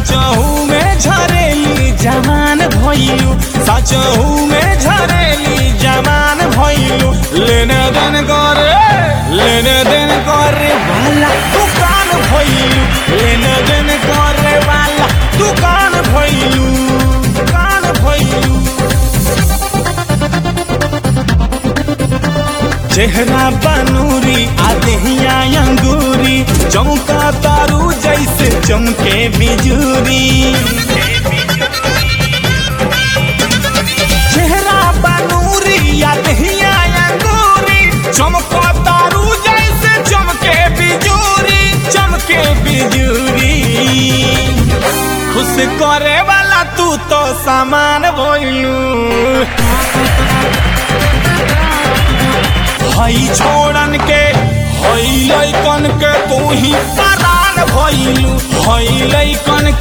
सचहू में झरेली जवान भइलू सचहू में झरेली जवान भइलू लेने देन करे लेने देन करे वाला दुकान भइलू लेने देन करे वाला दुकान भइलू दुकान भइलू चेहरा बनूरी आदहिया अंगूरी चमका तारू जैसे चमके बिजूरी चेहरा बनूरी आदहिया अंगूरी चमका तारू जैसे चमके बिजूरी चमके बिजूरी खुश करे वाला तू तो सामान भइलू हई छोड़न के हई लैकन के तू ही परान भइलू हई लैकन